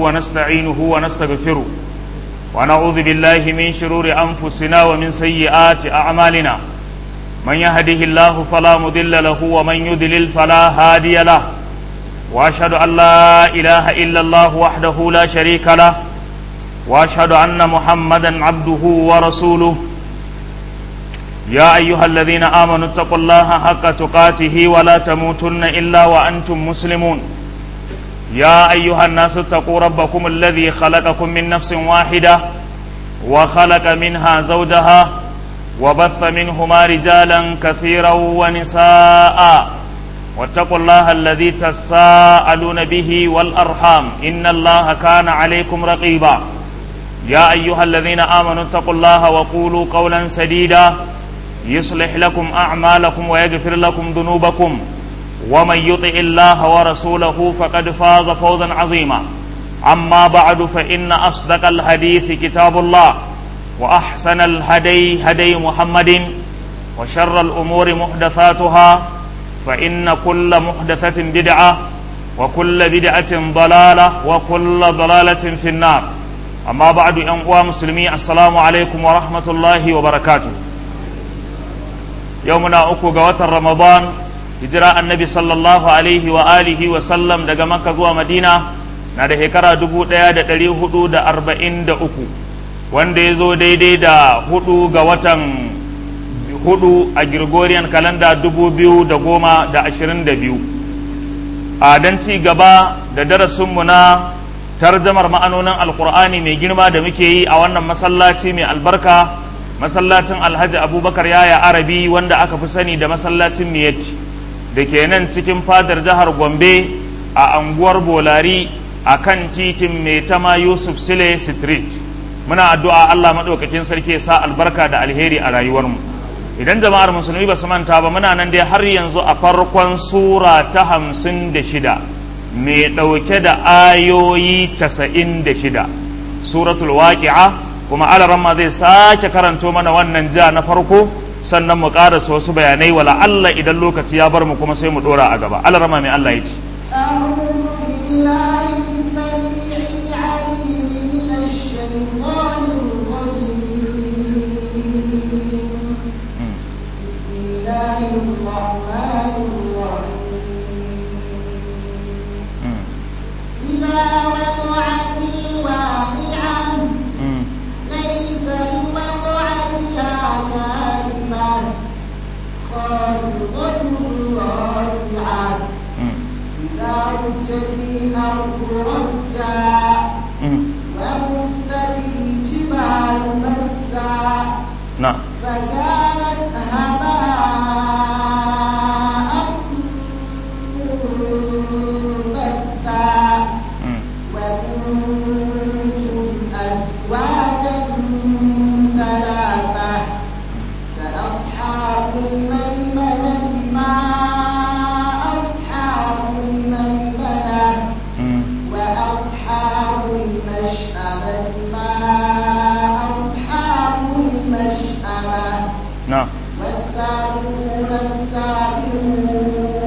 ونستعينه ونستغفره ونعوذ بالله من شرور أنفسنا ومن سيئات أعمالنا من يهده الله فلا مضل له ومن يضلل فلا هادي له وأشهد أن لا إله إلا الله وحده لا شريك له وأشهد أن محمدا عبده ورسوله يا أيها الذين آمنوا اتقوا الله حق تقاته ولا تموتن إلا وأنتم مسلمون يا أيها الناس اتقوا ربكم الذي خلقكم من نفس واحدة وخلق منها زوجها وبث منهما رجالا كثيرا ونساء واتقوا الله الذي تساءلون به والأرحام إن الله كان عليكم رقيبا يا أيها الذين آمنوا اتقوا الله وقولوا قولا سديدا يصلح لكم أعمالكم ويغفر لكم ذنوبكم ومن يطع الله ورسوله فقد فاز فوزا عظيما أما بعد فإن أصدق الحديث كتاب الله وأحسن الهدي هدي محمد وشر الأمور محدثاتها فإن كل محدثة بدعة وكل بدعة ضلالة وكل ضلالة في النار أما بعد أنقوى مسلمي السلام عليكم ورحمة الله وبركاته يومنا أكو قوة رمضان hijira annabi sallallahu alaihi wa alihi wa sallam daga makka zuwa madina na da shekara dubu ɗaya da ɗari hudu da arba'in da uku wanda ya zo daidai da hudu ga watan hudu a gregorian kalanda dubu biyu da goma da ashirin da biyu a don ci gaba da darasinmu na tarjamar ma'anonin alkur'ani mai girma da muke yi a wannan masallaci mai albarka masallacin alhaji abubakar yaya arabi wanda aka fi sani da masallacin miyatti da ke nan cikin fadar jihar gombe a anguwar bolari a kan titin mai tama yusuf sile street muna addu'a allah maɗaukakin sarki sa albarka da alheri a rayuwarmu idan jama'ar musulmi ba su manta ba muna nan dai har yanzu a farkon sura ta hamsin da shida mai ɗauke da ayoyi casa'in da shida suratul waƙi'a kuma alaramma zai sake karanto mana wannan ja na farko sannan mu ƙarasa wasu bayanai wala Allah idan lokaci ya bar mu kuma sai mu dora a gaba Allah rama mai Allah ya ce إذا وقعت الواقعة ليس لوقعتها كاذبة خالقة رافعة إذا رجت الأرض رجا وبست الجبال مسا نعم فكانت هباء منبثا وكنتم أزواجا ثلاثة فأصحاب الميمنة ما أصحاب الميمنة وأصحاب المشأمة ما أصحاب المشأمة نعم والسابقون السابقون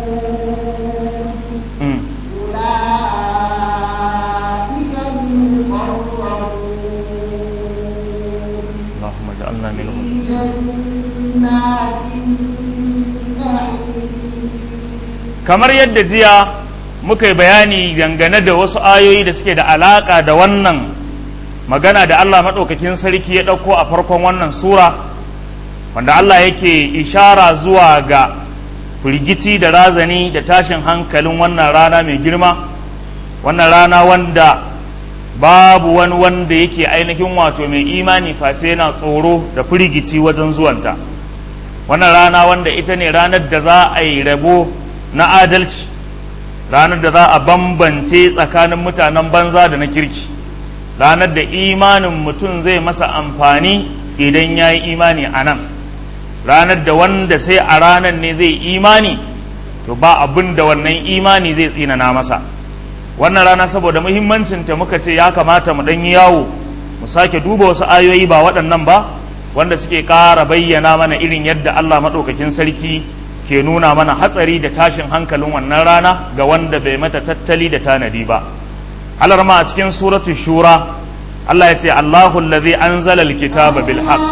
أولئك المقربون اللهم اجعلنا منهم في جنات النعيم kamar yadda jiya muka yi bayani dangane da wasu ayoyi da suke da alaka da wannan magana da Allah maɗaukakin sarki ya ɗauko a farkon wannan sura wanda Allah yake ishara zuwa ga firgici da razani da tashin hankalin wannan rana mai girma wannan rana wanda babu wani wanda yake ainihin wato mai imani face yana tsoro da firgici wajen zuwanta wannan rana wanda ita ne ranar da za a yi rabo na adalci ranar da za a bambance tsakanin mutanen banza da na kirki ranar da imanin mutum zai masa amfani idan ya yi imani a nan ranar da wanda sai a ranar ne zai imani to ba abin da wannan imani zai tsinana masa wannan rana saboda muhimmancinta muka ce ya kamata mu ɗan yi yawo mu sake duba wasu ayoyi ba waɗannan ba wanda suke ƙara bayyana mana irin yadda Allah maɗaukakin sarki ke nuna mana hatsari da tashin hankalin wannan rana ga wanda bai mata tattali da tanadi ba alarma a cikin suratu shura Allah ya ce Allahu allazi anzala alkitaba bil haqq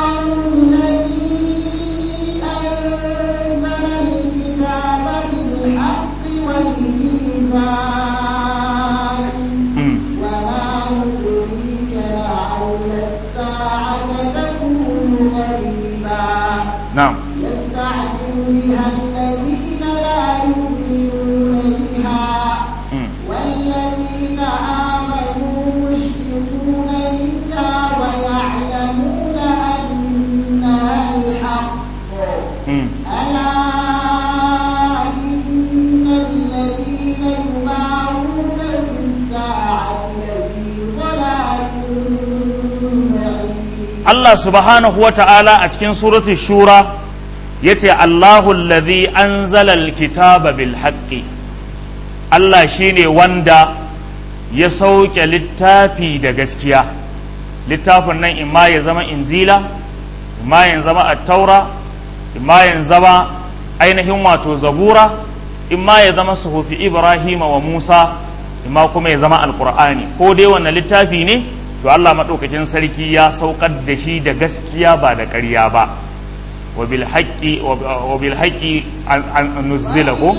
نعم يستعجل بها الذين لا يؤمنون بها والذين آمنوا مشفقون منها ويعلمون أنها الحق ألا إن الذين يمارون في الساعة لفي ضلال بعيد Allah subhanahu wa ta'ala a cikin suratul shura ya ce Allahu allazi anzala alkitaba bil haqqi Allah shine wanda ya sauke littafi da gaskiya littafin nan imma ya zama inzila imma ya zama attaura imma ya zama ainihin wato zabura imma ya zama suhufi ibrahima wa musa imma kuma ya zama alqur'ani ko dai wannan littafi ne to Allah maɗaukakin sarki ya saukar da shi da gaskiya ba da ƙarya ba wa bil haqqi wa bil haqqi an nuzzila ko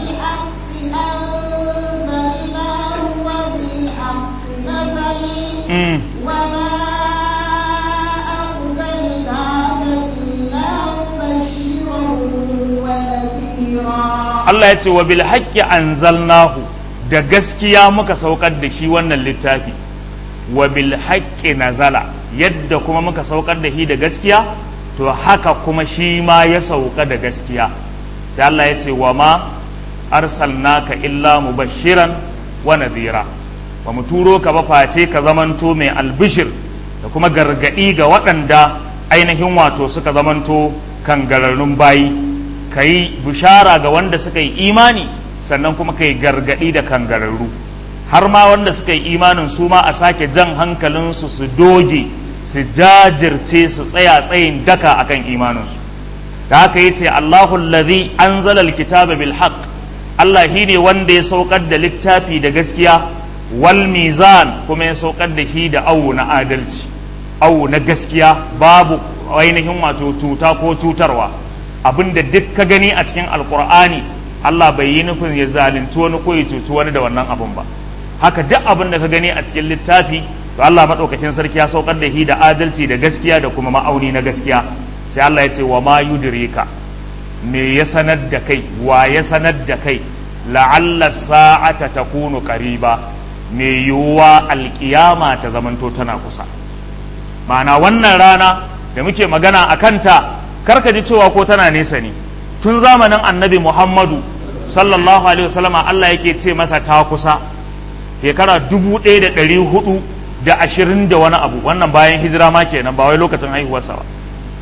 Allah ya ce wa bil haqqi anzalnahu da gaskiya muka saukar da shi wannan littafi wa bil haqqi nazala yadda kuma muka saukar da shi da gaskiya to haka kuma shi ma ya sauka da gaskiya sai Allah ya ce wa ma arsalnaka illa mubashiran wa nadhira ba mu turo ka ba face ka zamanto mai albishir da kuma gargadi ga waɗanda ainihin wato suka zamanto kangararrun bayi ka yi bishara ga wanda suka yi imani sannan kuma ka yi gargadi da kangararru har ma wanda suka yi imanin su ma a sake jan hankalinsu su doge su jajirce su tsaya tsayin daka akan imaninsu da haka yi ce Allahu allazi anzala alkitaba bil haqq Allah shi ne wanda ya saukar da littafi da gaskiya wal mizan kuma ya saukar da shi da awu na adalci awu na gaskiya babu ainihin wato cuta ko cutarwa abinda duk ka gani a cikin alkur'ani Allah bai yi nufin ya zalunci wani ko ya cuci wani da wannan abun ba haka duk abin da ka gani a cikin littafi to Allah madaukakin sarki ya saukar da shi da adalci da gaskiya da kuma ma'auni na gaskiya sai Allah ya ce wa ma yudrika me ya sanar da kai wa ya sanar da kai la'alla sa'ata takunu qariba me yiwuwa alkiyama ta zamanto tana kusa ma'ana wannan rana da muke magana a kanta karka ji cewa ko tana nesa ne tun zamanin annabi muhammadu sallallahu alaihi wasallama Allah yake ce masa ta kusa shekara dubu ɗaya da ɗari hudu da ashirin da wani abu wannan bayan hijira ma kenan ba wai lokacin haihuwarsa ba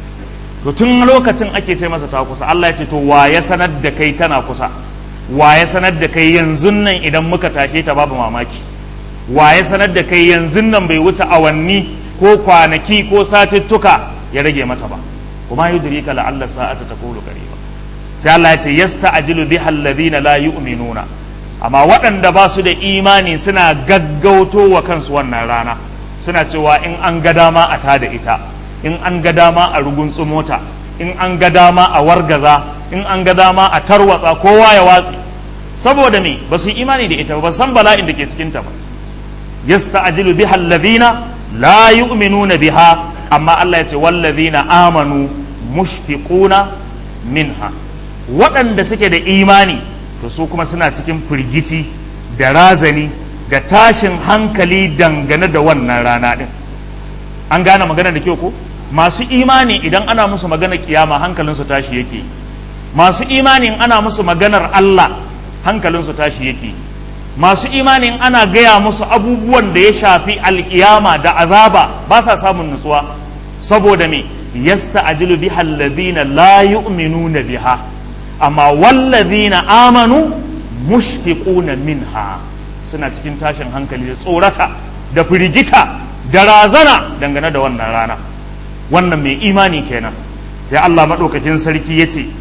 to tun lokacin ake ce masa ta kusa Allah ya ce to wa ya sanar da kai tana kusa wa ya sanar da kai yanzu nan idan muka tashe ta babu mamaki wa ya sanar da kai yanzu nan bai wuce awanni ko kwanaki ko satuttuka ya rage mata ba kuma yudrika la'alla sa'ata takulu qariba sai Allah ya ce yasta'jilu biha alladhina la yu'minuna amma waɗanda ba su da imani suna gaggauto wa kansu wannan rana suna cewa in an ga dama a tada ita in an ga dama a rugunsu mota in an ga dama a wargaza in an ga dama a tarwatsa kowa ya watsi saboda me ba su yi imani da ita ba san bala'in da ke cikinta ba yasta'jilu biha alladhina la yu'minuna biha amma Allah ya ce wallazina amanu mushfiquna minha waɗanda suke da imani to su kuma suna cikin firgici da razani da tashin hankali dangane da wannan rana din an gane magana da kyau ko masu imani idan ana musu magana kiyama hankalinsu tashi yake masu imani in ana musu maganar Allah hankalinsu tashi yake masu imani in ana gaya musu abubuwan da ya shafi alkiyama da azaba ba sa samun nutsuwa saboda me yasta'jilu biha alladhina la yu'minuna biha amma wallazina amanu mushfiquna minha suna cikin tashin hankali da tsorata da firgita da razana dangane da wannan rana wannan mai imani kenan sai Allah maɗaukakin sarki ya ce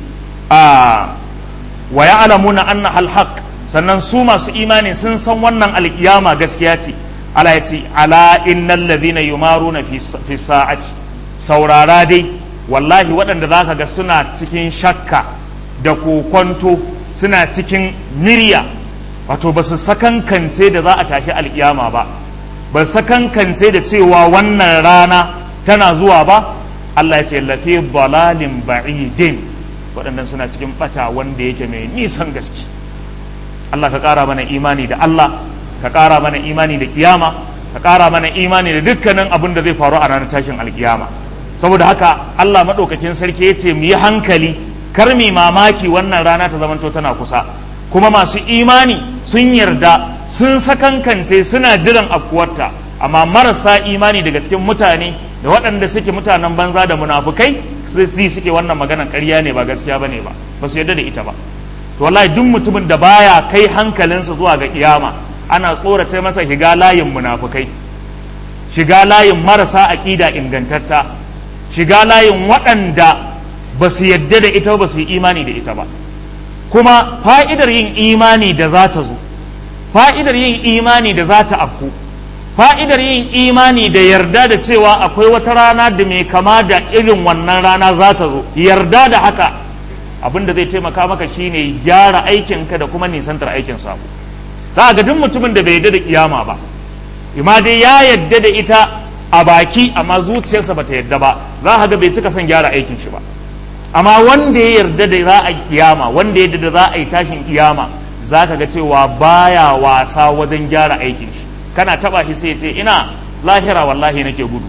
a wa ya'lamuna anna alhaq sannan su masu imani sun san wannan alkiyama gaskiya ce Allah ya ce ala innal ladhina yumaruna fi fi sa'ati saurara dai wallahi waɗanda zaka ga suna cikin shakka da kokonto suna cikin mirya wato ba su sakankance da za a tashi alkiyama ba ba sakankance da cewa wannan rana tana zuwa ba Allah ya ce lafi dalalin ba'idin waɗannan suna cikin bata wanda yake mai nisan gaske Allah ka ƙara mana imani da Allah ka ƙara mana imani da kiyama ka ƙara mana imani da dukkanin abin da zai faru a ranar tashin alkiyama saboda haka Allah maɗaukakin sarki ya ce mu yi hankali kar mi mamaki wannan rana ta zamanto tana kusa kuma masu imani sun yarda sun sakankance suna jiran afkuwarta amma marasa imani daga cikin mutane da waɗanda suke mutanen banza da munafukai su suke wannan maganar ƙarya ne ba gaskiya bane ba ba su yarda da ita ba to wallahi duk mutumin da baya kai hankalinsa zuwa ga kiyama ana tsorata masa shiga layin munafukai shiga layin marasa aƙida ingantatta shiga layin waɗanda ba su yadda da ita ba su yi imani da ita ba kuma fa'idar yin imani da za ta zo fa'idar yin imani da za ta afku fa'idar yin imani da yarda da cewa akwai wata rana da mai kama da irin wannan rana za ta zo yarda da haka abin da zai taimaka maka shine gyara aikinka da kuma nisantar aikin sabo za ga duk mutumin da bai yarda da kiyama ba ima dai ya yarda da ita a baki amma zuciyarsa bata yarda ba za ga bai cika son gyara aikin shi ba amma wanda ya yarda da za a kiyama wanda ya yarda da za a yi tashin kiyama za ka ga cewa baya wasa wajen gyara aikin shi kana taba shi sai ce ina lahira wallahi nake gudu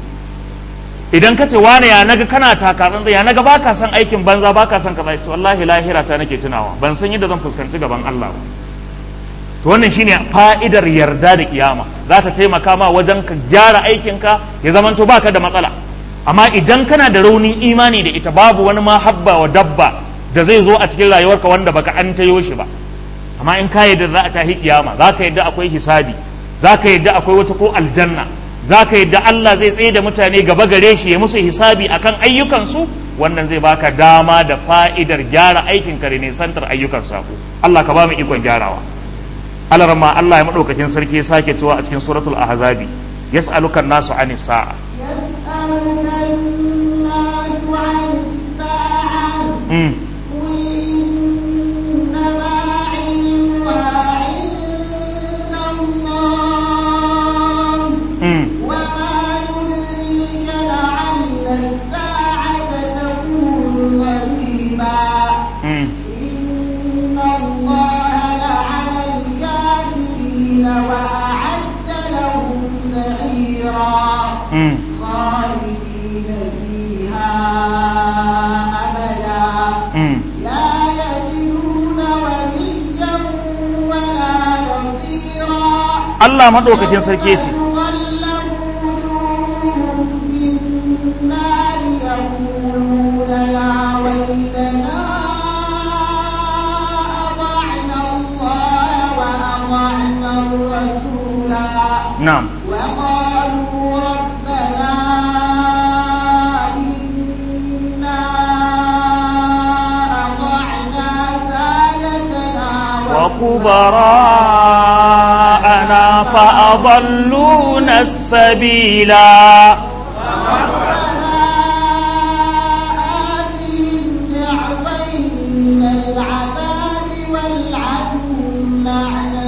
idan ka ce wane ya naga kana takarar ya naga baka son aikin banza baka son kaza ce wallahi lahira ta nake tunawa ban san yadda zan fuskanci gaban Allah ba to wannan shine fa'idar yarda da kiyama za ta taimaka ma wajen ka gyara aikinka ya zamanto baka da matsala amma idan kana da raunin imani da ita babu wani ma habba wa dabba da zai zo a cikin rayuwarka wanda baka an tayo shi ba amma in ka yadda za a tahi kiyama za ka yadda akwai hisabi za ka yadda akwai wata ko aljanna za ka yadda Allah zai tsaye da mutane gaba gare shi ya musu hisabi akan ayyukansu wannan zai baka dama da fa'idar gyara aikin ka da nisantar ayyukan sako Allah ka ba mu ikon gyarawa alarma Allah ya madaukakin sarki ya sake cewa a cikin suratul ahzabi yas'aluka nasu anis sa'a يسألك الناس عن الساعة mm. قل إنما علمها عند الله Mm. وما يدريك لعل الساعة تكون قريبا Mm. إن الله لعن الكافرين وأعد لهم سعيرا Mm. خالدين فيها أبدا Mm. لا يجدون وليا ولا نصيرا Allah maɗaukakin sarki ce تقلب وجوههم في النار يقولون يا ويلنا أطعنا الله وأطعنا الرسولا na'am وقالوا ربنا إنا أطعنا سادتنا وكبراءنا فأضلونا السبيلا ربنا آتهم ضعفين من العذاب والعنهم لعنا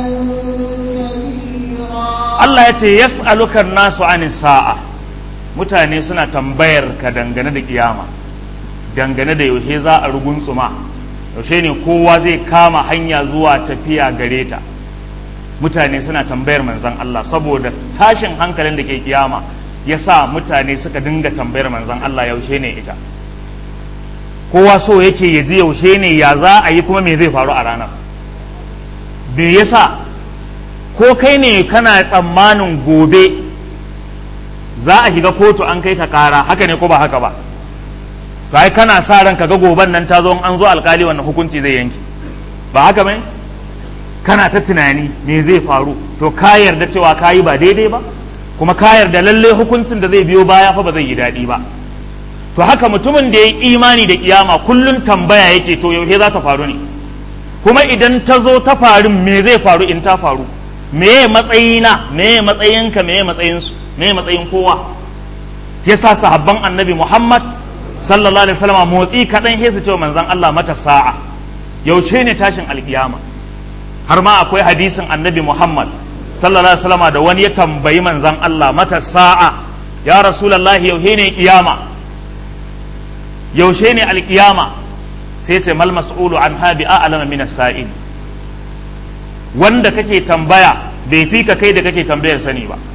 كبيرا Allah ya ce yas'alukan nasu anin sa'a mutane suna tambayar ka dangane da kiyama dangane da yaushe za a rugunsuma yaushe ne kowa zai kama hanya zuwa tafiya gare ta mutane suna tambayar manzon Allah saboda tashin hankalin da ke kiyama ya sa mutane suka dinga tambayar manzon Allah yaushe ne ita kowa so yake ya ji yaushe ne ya za a yi kuma me zai faru a ranar me yasa ko kai ne kana tsammanin gobe za a shiga kotu an kai ka kara haka ne ko ba haka ba to ai kana sa ran ka ga goben nan ta zo in an zo alkali wannan hukunci zai yanke ba haka bane kana ta tunani me zai faru to ka yarda cewa ka yi ba daidai ba kuma ka yarda lalle hukuncin da zai biyo baya fa ba zai yi daɗi ba to haka mutumin da ya yi imani da kiyama kullum tambaya yake to yaushe za ta faru ne kuma idan ta zo ta faru me zai faru in ta faru me matsayina me matsayinka me matsayinsu me matsayin kowa yasa sahabban annabi Muhammad sallallahu alaihi wasallam motsi kaɗan sai su ce manzon Allah mata sa'a yaushe ne tashin alkiyama har ma akwai hadisin annabi Muhammad sallallahu alaihi wasallam da wani ya tambayi manzon Allah mata sa'a ya rasulullahi yaushe ne kiyama yaushe ne alkiyama sai ce mal mas'ulu an habi a'lama min as-sa'il wanda kake tambaya bai fi ka kai da kake tambayar sani ba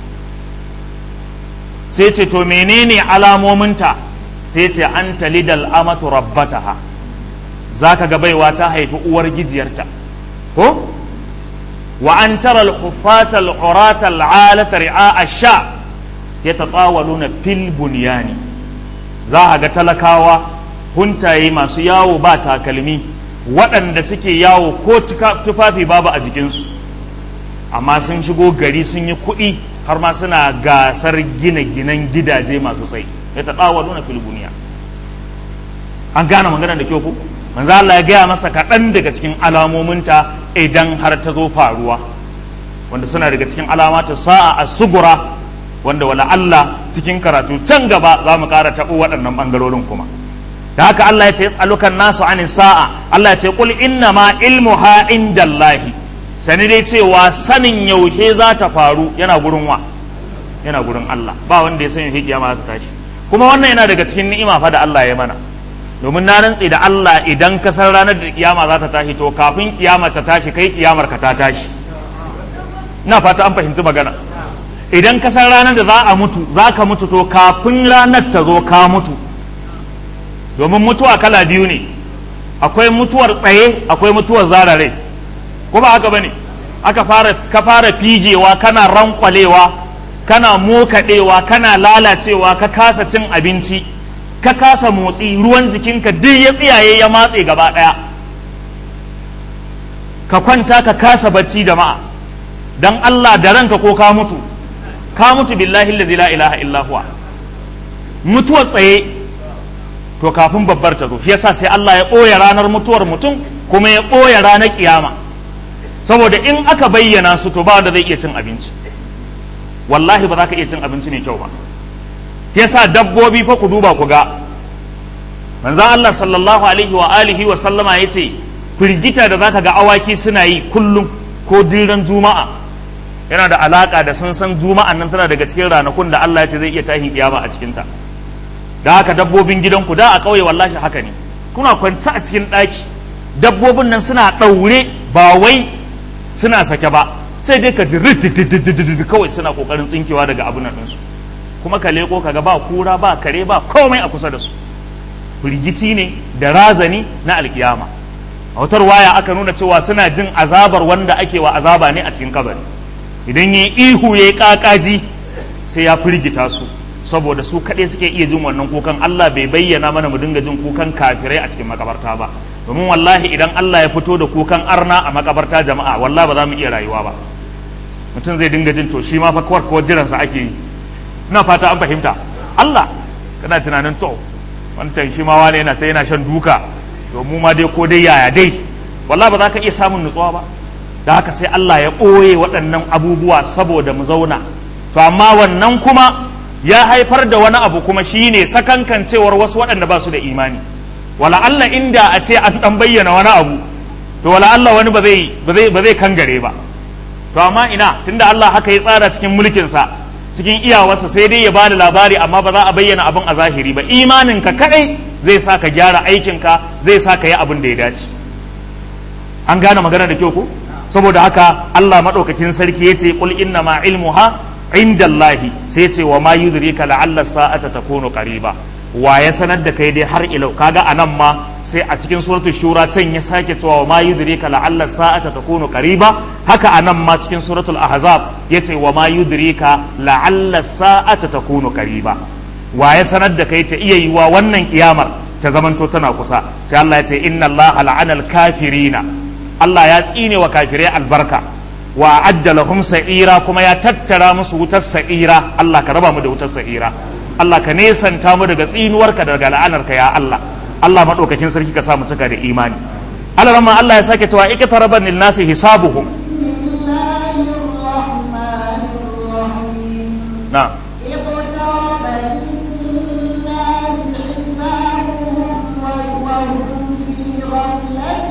sai ce to menene alamominta sai ce an talidal amatu rabbataha zaka ga baiwa ta haifi uwar gijiyarta ko wa an tara al-huffata al-urata al-alata ri'a ash-sha yatatawaluna fil bunyani za a ga talakawa huntaye masu yawo ba takalmi waɗanda suke yawo ko tufafi babu a jikinsu amma sun shigo gari sun yi kuɗi har ma suna gasar gina ginan gidaje masu tsayi ya ta tsawa nuna filibuniya an gane magana da kyau ku manzo Allah ya gaya masa kaɗan daga cikin alamominta idan har ta zo faruwa wanda suna daga cikin alamata sa'a a sugura wanda wala Allah cikin karatu can gaba za mu ƙara taɓo waɗannan ɓangarorin kuma da haka Allah ya ce yas'alukan nasu anin sa'a Allah ya ce qul inna ma ilmuha indallahi sani dai cewa sanin yaushe za ta faru yana gurin wa yana gurin Allah ba wanda ya san yaushe kiyama za ta tashi kuma wannan yana daga cikin ni'ima fa da Allah ya mana domin na rantse da Allah idan ka san ranar da kiyama za ta tashi to kafin kiyama ta tashi kai kiyamar ka ta tashi ina fata an fahimci magana idan ka san ranar da za a mutu za ka mutu to kafin ranar ta zo ka mutu domin mutuwa kala biyu ne akwai mutuwar tsaye akwai mutuwar zarare ko ba haka bane aka fara ka fara figewa kana rankwalewa kana mokadewa kana lalacewa ka kasa cin abinci ka kasa motsi ruwan jikinka duk ya tsiyaye ya matse gaba daya ka kwanta ka kasa bacci jama'a dan Allah da ranka ko ka mutu ka mutu billahi allazi la ilaha illa huwa mutuwar tsaye to kafin babbar ta zo shi yasa sai Allah ya ɓoye ranar mutuwar mutum kuma ya ɓoye ranar kiyama saboda in aka bayyana su to ba wanda zai iya cin abinci wallahi ba za ka iya cin abinci mai kyau ba yasa dabbobi fa ku duba ku ga manzon Allah sallallahu alaihi wa alihi wa sallama yace firgita da zaka ga awaki suna yi kullum ko diran juma'a yana da alaka da sun san juma'an nan tana daga cikin ranakun da Allah ya ce zai iya tahin kiyama a cikinta da haka dabbobin gidanku da a ƙauye wallahi haka ne kuna kwanta a cikin ɗaki dabbobin nan suna ɗaure ba wai suna sake ba sai dai ka ji kawai suna ƙoƙarin tsinkewa daga abin nan ɗinsu kuma ka leƙo ka ga ba kura ba kare ba komai a kusa da su firgici ne da razani na alkiyama a wutar waya aka nuna cewa suna jin azabar wanda ake wa azaba ne a cikin kabari idan ya ihu ya yi ƙaƙaji sai ya firgita su saboda su kaɗai suke iya jin wannan kukan Allah bai bayyana mana mu dinga jin kukan kafirai a cikin makabarta ba domin wallahi idan Allah ya fito da kukan arna a makabarta jama'a wallahi ba za mu iya rayuwa ba mutum zai dinga jin to shi ma fa kawar kawar jiransa ake yi ina fata an fahimta Allah kana tunanin to wancan shi ma wani yana ta yana shan duka to mu ma dai ko dai yaya dai wallahi ba za ka iya samun nutsuwa ba da haka sai Allah ya ɓoye waɗannan abubuwa saboda mu zauna to amma wannan kuma ya haifar da wani abu kuma shine sakankancewar wasu waɗanda ba su da imani wala Allah inda a ce an ɗan bayyana wani abu to wala Allah wani ba zai ba zai ba zai kangare ba to amma ina tunda Allah haka ya tsara cikin mulkinsa cikin iyawarsa sai dai ya bada labari amma ba za a bayyana abin a zahiri ba imaninka kadai zai sa ka gyara aikinka zai sa ka yi abin da ya dace an gane magana da kyau ko saboda haka Allah madaukakin sarki yace qul inna ma ilmuha indallahi sai yace wa ma yudrika la'alla sa'ata takunu qariba wa ya sanar da kai dai har ilau kaga anan ma sai a cikin suratul shura can ya sake cewa wa ma yudrika la'alla sa'ata takunu qariba haka anan ma cikin suratul ahzab yace wa ma yudrika la'alla sa'ata takunu qariba wa ya sanar da kai ta iya yiwa wannan kiyamar ta zamanto tana kusa sai Allah ya ce inna Allah la'ana al-kafirina Allah ya tsine wa kafirai albarka wa adda lahum sa'ira kuma ya tattara musu wutar sa'ira Allah ka raba mu da wutar sa'ira Allah ka nesanta mu daga tsinuwarka daga la'anarka ya Allah Allah madaukakin sarki ka sa mu cika da imani Allah ramma Allah ya sake cewa ikitaraban lin nasi hisabuhum بسم الله na اقترب للناس حسابهم وهم في غفلة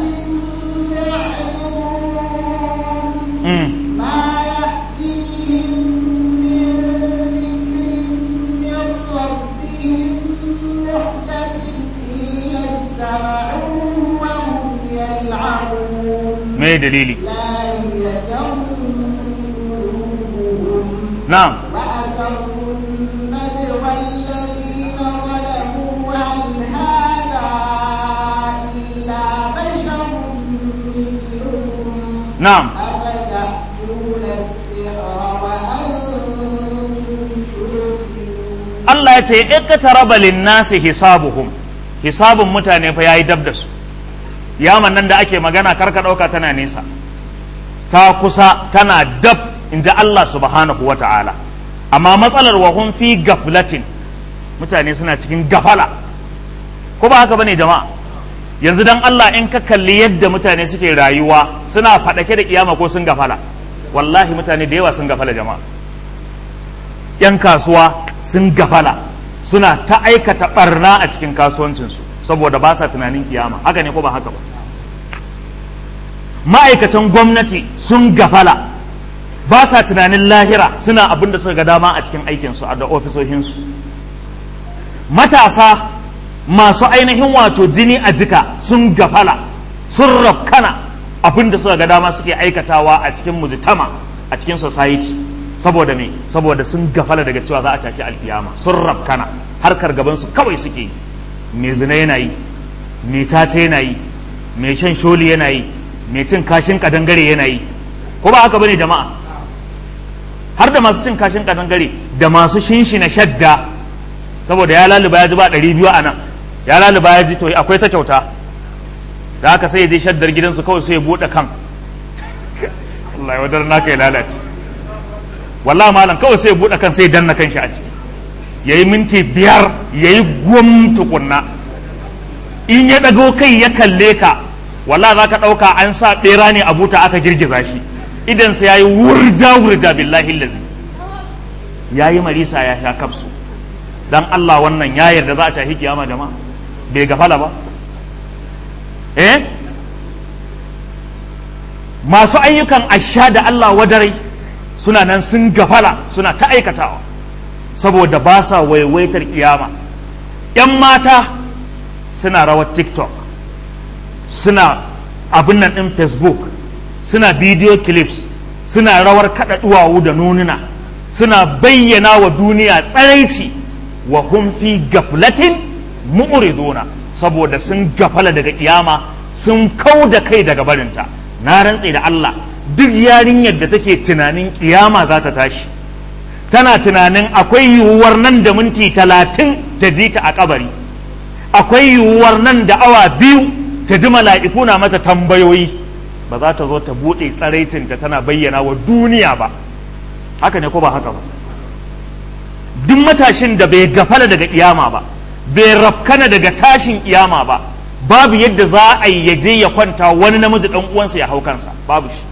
معرضون mm. ما يأتيهم من ذكر من ربهم محدث إلا استمعوه وهم يلعبون me dalili لاهية قلوبهم na'am وأسروا النجوى الذين ظلموا هل هذا إلا بشر مثلكم na'am أفتأتون السحر وأنتم تبصرون Allah ya ce iqtaraba lin-nasi hisabuhum hisabun mutane fa yayi dab da su yaman nan da ake magana karka dauka tana nesa ta kusa tana dab inji Allah subhanahu wata'ala amma matsalar wa hum fi gaflatin mutane suna cikin gafala ko ba haka bane jama'a yanzu dan Allah in ka kalli yadda mutane suke rayuwa suna faɗake da kiyama ko sun gafala wallahi mutane da yawa sun gafala jama'a 'yan kasuwa sun gafala suna ta aikata barna a cikin kasuwancinsu saboda ba sa tunanin kiyama haka ne ko ba haka ba ma'aikatan gwamnati sun gafala ba sa tunanin lahira suna abin da suka ga dama a cikin aikinsu a da ofisoshinsu matasa masu ainihin wato jini a jika sun gafala sun rafkana abin da suka ga dama suke aikatawa a cikin mujtama a cikin society saboda me saboda sun gafala daga cewa za a tafi alkiyama sun rafkana harkar gabansu kawai suke yi mai zina yana yi mai tata yana yi mai shan sholi yana yi mai cin kashin kadangare yana yi ko ba haka bane jama'a har da masu cin kashin kadangare da masu shinshina shadda saboda ya laluba ya ji ba ɗari biyu a nan ya laluba ya ji to akwai ta kyauta da haka sai ya je shaddar gidansu kawai sai ya buɗe kan Allah ya wadar naka ya lalace wallahi malam kawai sai ya buɗe kan sai ya danna kanshi a ciki yayi minti biyar yayi gwam tukunna in ya ɗago kai ya kalle ka wallahi za ka ɗauka an sa ɓera ne a buta aka girgiza shi idan sai yayi wurja wurja billahi lazi yayi marisa ya sha kafsu dan Allah wannan ya yarda za a tafi kiyama jama'a bai gafala ba eh masu ayyukan asha da Allah wadarai suna nan sun gafala suna ta aikatawa saboda ba sa waiwaitar kiyama ‘yan mata suna rawar tiktok suna abin nan ɗin facebook suna video clips suna rawar kaɗa duwawu da nununa suna bayyana wa duniya tsaraici wa hum fi gaflatin mu'riduna saboda sun gafala daga kiyama sun kau da kai daga barinta na rantse da Allah duk yarinyar da take tunanin kiyama za ta tashi tana tunanin akwai yiwuwar nan da minti talatin ta ji ta a kabari akwai yiwuwar nan da awa biyu ta ji mala'iku na mata tambayoyi ba za ta zo ta buɗe tsaraicinta tana bayyana wa duniya ba haka ne ko ba haka ba duk matashin da bai gafala daga kiyama ba bai rafkana daga tashin kiyama ba babu yadda za a yi yaje ya kwanta wani namiji dan uwansa ya hau kansa babu shi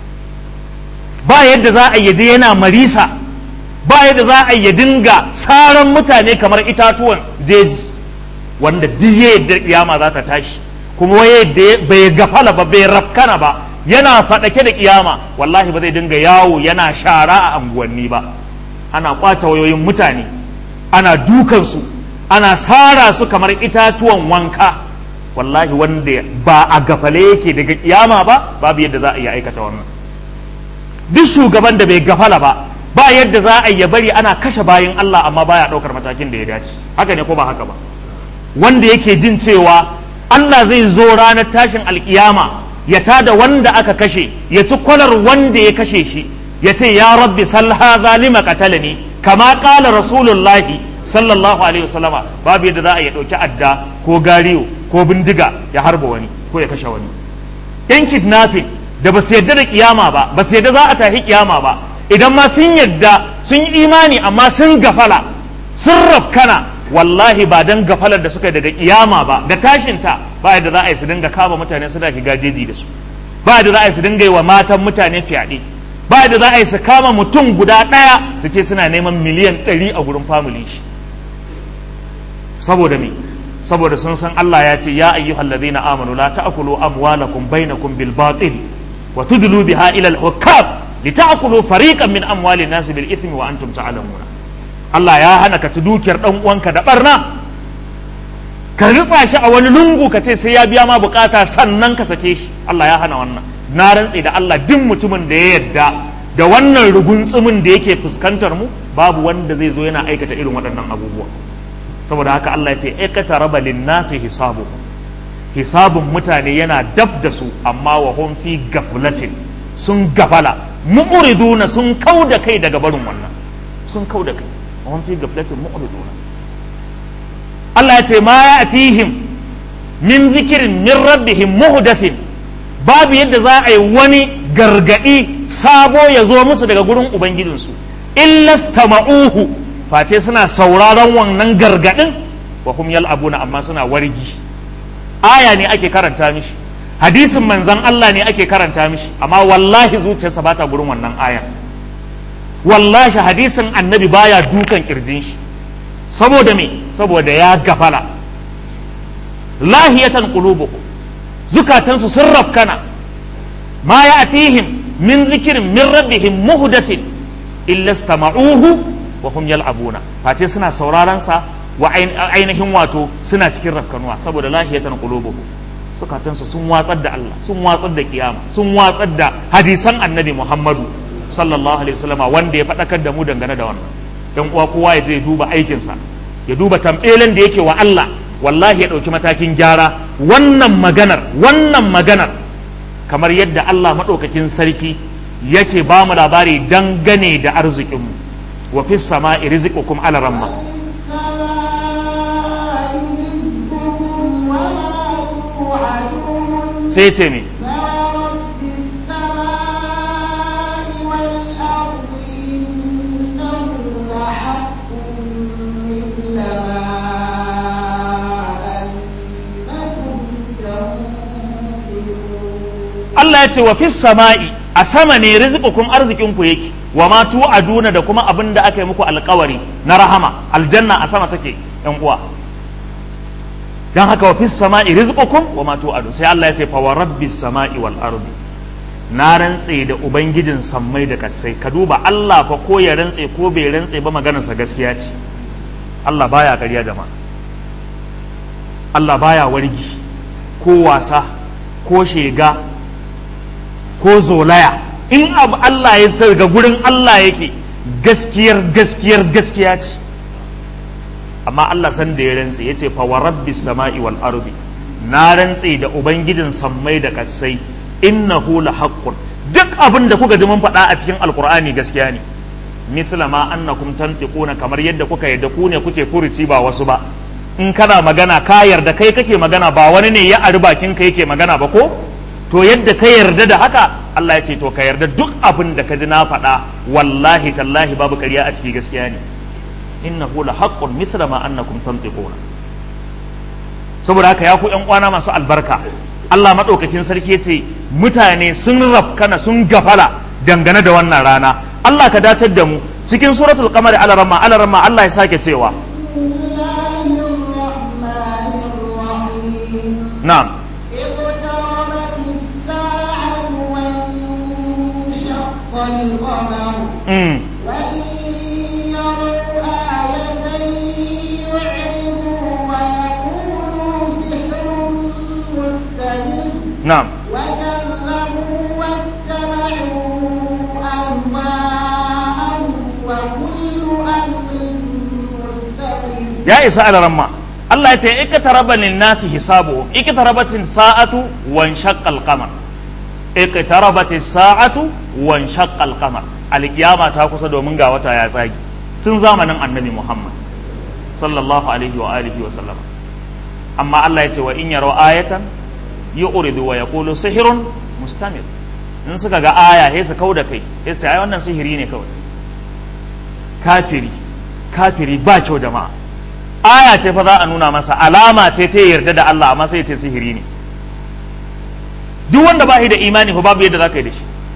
ba yadda za a yi yaje yana marisa ba yadda za a yi ya dinga saran mutane kamar itatuwan jeji wanda duk yadda kiyama za ta tashi kuma yadda bai gafala ba bai rafkana ba yana faɗake da kiyama wallahi ba zai dinga yawo yana shara a anguwanni ba ana kwace wayoyin mutane ana dukansu ana sara su kamar itatuwan wanka wallahi wanda ba a gafale yake daga kiyama ba babu yadda za a iya aikata wannan duk shugaban da bai gafala ba ba yadda za a iya bari ana kashe bayan Allah amma baya ɗaukar matakin da ya dace haka ne ko ba haka ba wanda yake jin cewa Allah zai zo ranar tashin alkiyama ya tada wanda aka kashe ya ci kwalar wanda ya kashe shi ya ce ya rabbi sal hadha lima qatalani kama qala rasulullahi sallallahu alaihi wasallama babu yadda za a ya dauki adda ko gariyo ko bindiga ya harba wani ko ya kashe wani yan kidnapping da ba su yadda da kiyama ba ba su yadda za a tafi kiyama ba idan ma sun yadda sun yi imani amma sun gafala sun rafkana wallahi ba dan gafalar da suka daga kiyama ba da tashinta ba yadda za a yi su dinga kama mutane suna shiga jeji da su ba yadda za a yi su dinga yi wa matan mutane fyaɗe ba da za a yi su kama mutum guda ɗaya su ce suna neman miliyan ɗari a gurin family shi saboda me saboda sun san Allah ya ce ya ayyuhal ladina amanu la ta'kulu amwalakum bainakum bil batil wa tudlu biha ila al hukam lita'kulu fariqan min amwali nas bil ithmi wa antum ta'lamuna Allah ya hana ka ci dukiyar dan uwanka da barna ka ritsa shi a wani lungu ka ce sai ya biya ma bukata sannan ka sake shi Allah ya hana wannan na rantse da Allah duk mutumin da ya yarda da wannan rugunsumin da yake fuskantar mu babu wanda zai zo yana aikata irin waɗannan abubuwa saboda haka Allah ya ce ikata raba linnasi hisabu hisabun mutane yana dab da su amma wa hum fi gaflatin sun gafala mu'riduna sun kauda kai daga barin wannan sun kauda kai wa hum fi gaflatin mu'riduna Allah ya ce ma ya'tihim min zikirin min rabbihim muhdathin babu yadda za a yi wani gargadi sabo ya zo musu daga gurin ubangijinsu illastama'uhu face suna sauraron wannan gargadin wa hum yal'abuna amma suna wargi aya ne ake karanta mishi hadisin manzan Allah ne ake karanta mishi amma wallahi zuciyarsa bata gurin wannan aya wallahi hadisin annabi baya dukan kirjin shi saboda me saboda ya gafala lahiyatan qulubuhum zukatansu sun rafkana ma ya'tihim min zikirin min rabbihim muhdathin illa istama'uhu wa hum yal'abuna face suna sauraron sa wa ainihin wato suna cikin rafkanuwa saboda lahiyatan qulubuhum sukatansu sun watsar da Allah sun watsar da kiyama sun watsar da hadisan annabi Muhammadu sallallahu alaihi wasallama wanda ya faɗakar da mu dangane da wannan dan uwa kowa ya je duba aikinsa ya duba tambelen da yake wa Allah wallahi ya ɗauki matakin gyara wannan maganar wannan maganar kamar yadda Allah maɗaukakin sarki yake ba mu labari dangane da arzikinmu wa fi sama'i rizqukum ala ramma sai ce me Allah ya ce wa fis sama'i a sama ne rizqukum arzikin ku yake wa ma tu'aduna da kuma abin da aka yi muku alkawari na rahama aljanna a sama take yan uwa dan haka wa fis sama'i rizqukum wa ma tu'adu sai Allah ya ce fa wa rabbis sama'i wal ardi na rantse da ubangijin sammai da kasai ka duba Allah fa ko ya rantse ko bai rantse ba maganarsa gaskiya ce Allah baya ƙarya jama'a Allah baya wargi ko wasa ko shega ko zolaya in abu Allah ya daga gurin Allah yake gaskiyar gaskiyar gaskiya ce amma Allah san da ya rantse ya ce fa wa rabbis sama'i wal ardi na rantse da ubangijin sammai da kasai innahu la haqqun duk abin da kuka ji mun faɗa a cikin alqur'ani gaskiya ne mithla ma annakum tantiquna kamar yadda kuka yadda ku ne kuke furuci ba wasu ba in kana magana ka yarda kai kake magana ba wani ne ya ari bakin ka yake magana ba ko to yadda ka yarda da haka Allah ya ce to ka yarda duk abin da ka ji na faɗa wallahi tallahi babu ƙarya a ciki gaskiya ne innahu la haqqun mithla ma annakum tantiquna saboda haka ya ku ƴan uwana masu albarka Allah madaukakin sarki yace mutane sun rafkana sun gafala dangane da wannan rana Allah ka datar da mu cikin suratul qamar alarama alarama Allah ya sake cewa na'am القمر mm. وإن يروا آية يعرضوا ويقولوا سحر مستمر na'am وكذبوا واتبعوا أهواءهم وكل أمر مستقيم ya isa alaramma Allah ya ce iqtaraba lin-nasi hisabuhum iqtarabatin sa'atu wan shaqqal qamar iqtarabatis sa'atu wan shaqqal qamar alkiyama ta kusa domin ga wata ya tsagi tun zamanin annabi Muhammad sallallahu alaihi wa alihi wa sallam amma Allah ya ce wa in yaraw ayatan yu'ridu wa yaqulu sihrun mustamir in suka ga aya sai su kauda kai sai su ce ai wannan sihiri ne kawai kafiri kafiri ba kyau jama'a aya ce fa za a nuna masa alama ce ta yarda da Allah amma sai ta sihiri ne duk wanda ba shi da imani fa babu yadda za ka yi da shi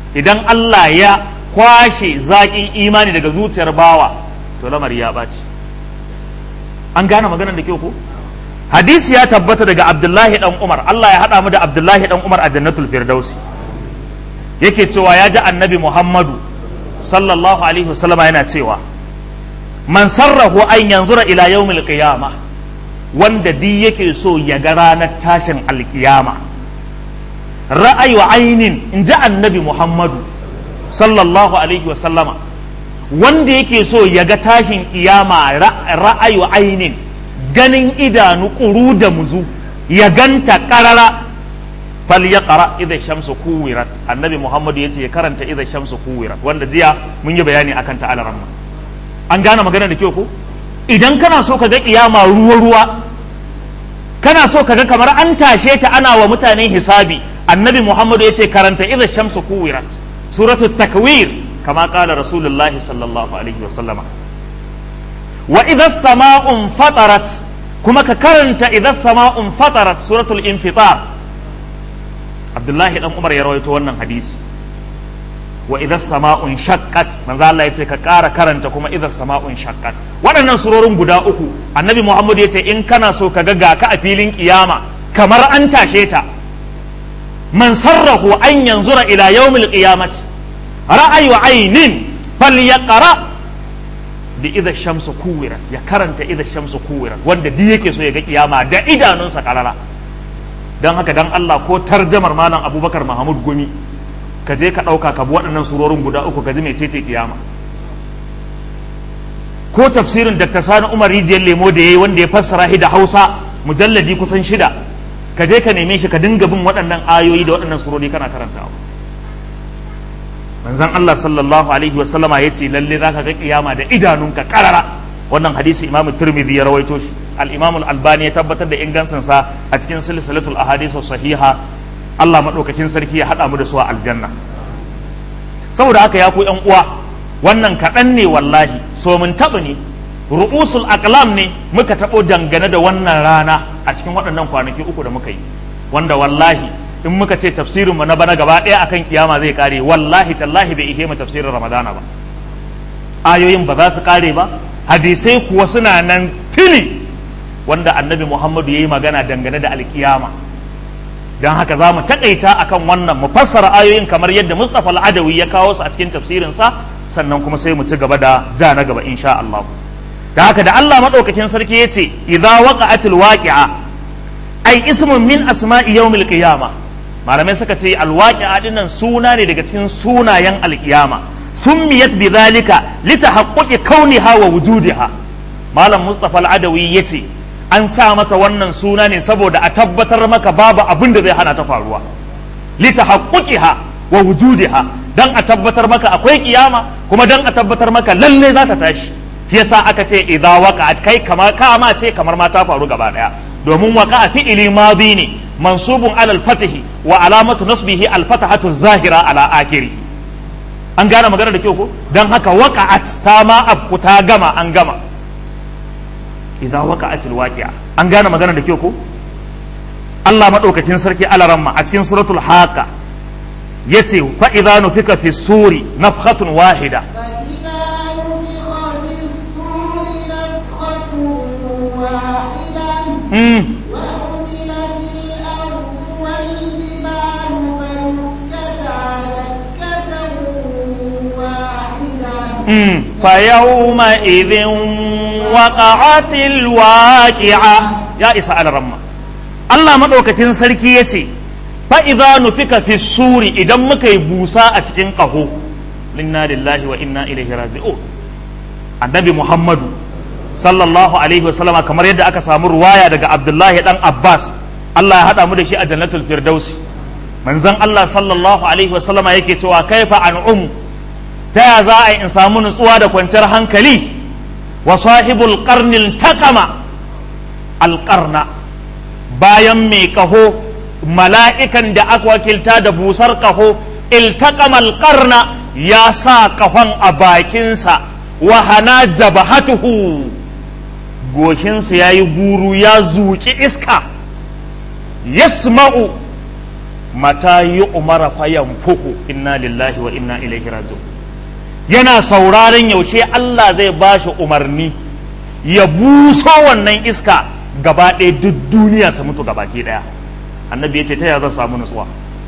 idan Allah ya kwashe zaƙin imani daga zuciyar bawa to lamari ya ɓaci an gane maganar da kyau ko hadisi ya tabbata daga abdullahi dan umar Allah ya haɗa mu da abdullahi dan umar a jannatul firdausi yake cewa ya ji annabi muhammadu sallallahu alaihi wasallama yana cewa man sarrahu an yanzura ila yawmil qiyama wanda di yake so ya ga ranar tashin alkiyama ra'ayu ainin in ji annabi muhammadu sallallahu alaihi wasallama wanda yake so ya ga tashin kiyama ra'ayu ainin ganin idanu ƙuru da muzu ya ganta ƙarara fal ya ƙara idan shamsu kuwirat annabi muhammadu ya ce ya karanta idan shamsu kuwirat wanda jiya mun yi bayani akan ta alaramma an gane magana da kyau ko idan kana so ka ga kiyama ruwa ruwa kana so ka ga kamar an tashe ta ana wa mutane hisabi annabi muhammadu ya ce karanta idan shamsu kuwirat suratu takwir kama kala rasulullahi sallallahu alaihi wasallama wa idan sama'un fatarat kuma ka karanta idan sama'un fatarat suratul infitar abdullahi dan umar ya rawaito wannan hadisi wa idan sama'un shaqqat manzo Allah ya ce ka ƙara karanta kuma idan sama'un shaqqat waɗannan surorin guda uku annabi Muhammad ya ce in kana so ka ga ga ka a filin kiyama kamar an tashe ta man sarrahu an yanzura ila yawmil qiyamati ra'ayu aynin falyaqra bi idha shamsu kuwirat ya karanta idha shamsu kuwirat wanda duk yake so ya ga kiyama da idanunsa karara dan haka dan Allah ko tarjamar malam Abubakar Mahmud Gumi ka je ka ɗauka ka bi waɗannan surorin guda uku ka ji mai cece kiyama ko tafsirin Dr. Sani Umar Rijiyar Lemo da ya yi wanda ya fassara shi da Hausa mujalladi kusan shida ka je ka neme shi ka dinga bin waɗannan ayoyi da waɗannan surori kana karantawa manzon Allah sallallahu alaihi wa sallama ya ce lalle za ka ga kiyama da idanunka karara wannan hadisi Imam Tirmidhi ya rawaito shi al-Imam al-Albani ya tabbatar da ingancin sa a cikin silsilatul ahadith sahiha Allah maɗaukakin sarki ya haɗa mu da su a aljanna saboda haka ya ku ƴan uwa wannan kaɗan ne wallahi so mun taɓa ne ru'usul aqlam ne muka taɓo dangane da wannan rana a cikin waɗannan kwanaki uku da muka yi wanda wallahi in muka ce tafsirin mu na bana gaba ɗaya akan kiyama zai kare wallahi tallahi bai ihe mu tafsirin ramadana ba ayoyin ba za su kare ba hadisai kuwa suna nan tili wanda annabi muhammadu ya yi magana dangane da alkiyama don haka za mu taƙaita akan wannan mu fassara ayoyin kamar yadda Mustapha al-Adawi ya kawo su a cikin tafsirinsa sannan kuma sai mu ci gaba da ja na gaba insha Allah da haka da Allah madaukakin sarki yace idza waqa'atil waqi'a ai ismun min asma'i yawmil qiyama malamai suka ce alwaqi'a dinnan suna ne daga cikin sunayen alqiyama summiyat bidhalika litahaqquqi kauniha wa wujudiha malam Mustapha al-Adawi yace an sa mata wannan suna ne saboda a tabbatar maka babu abin da zai hana ta faruwa litahaqquqiha wa wujudiha dan a tabbatar maka akwai kiyama kuma dan a tabbatar maka lalle za ta tashi yasa aka ce idza waqa'at kai kama kama ce kamar ma ta faru gaba daya domin waqa'a fi'ili madi ne mansubun ala al-fath wa alamatu nasbihi al-fathatu zahira ala akhiri an gane magana da kyau ko dan haka waqa'at ta ma abku ta gama an gama idza waqa'atil waqi'a an gane magana da kyau ko Allah madaukakin sarki alaramma a cikin suratul haqa yace fa idza nufika fi suri nafkhatun wahida فإذا mm. نفخ في الصور نفخة واحدة وحملت الأرض والجبال فدكتا دكة واحدة mm. فيومئذ وقعت الواقعة يا إسا alaramma Allah madaukakin sarki yace fa idza nufika fi suri idan muka yi busa a cikin ƙaho inna lillahi wa inna ilaihi raji'un annabi muhammadu sallallahu alaihi wa sallama kamar yadda aka samu ruwaya daga abdullahi dan abbas Allah ya hada mu da shi a jannatul firdausi manzon Allah sallallahu alaihi wa sallama yake cewa kaifa an'um ta ya za a yi in samu nutsuwa da kwanciyar hankali wa sahibul qarnil taqama alqarna bayan mai kaho mala'ikan da aka wakilta da busar kaho iltaqamal qarna ya sa kafan a bakinsa wa hana jabahatuhu goshinsa ya yi guru ya zuƙi iska yasma'u mata yi umara fayan fuku inna lillahi wa inna ilaihi raji'un yana sauraron yaushe Allah zai ba shi umarni ya buso wannan iska gaba ɗaya duk duniya su mutu gabaki ɗaya annabi ya ce ta ya zan samu nutsuwa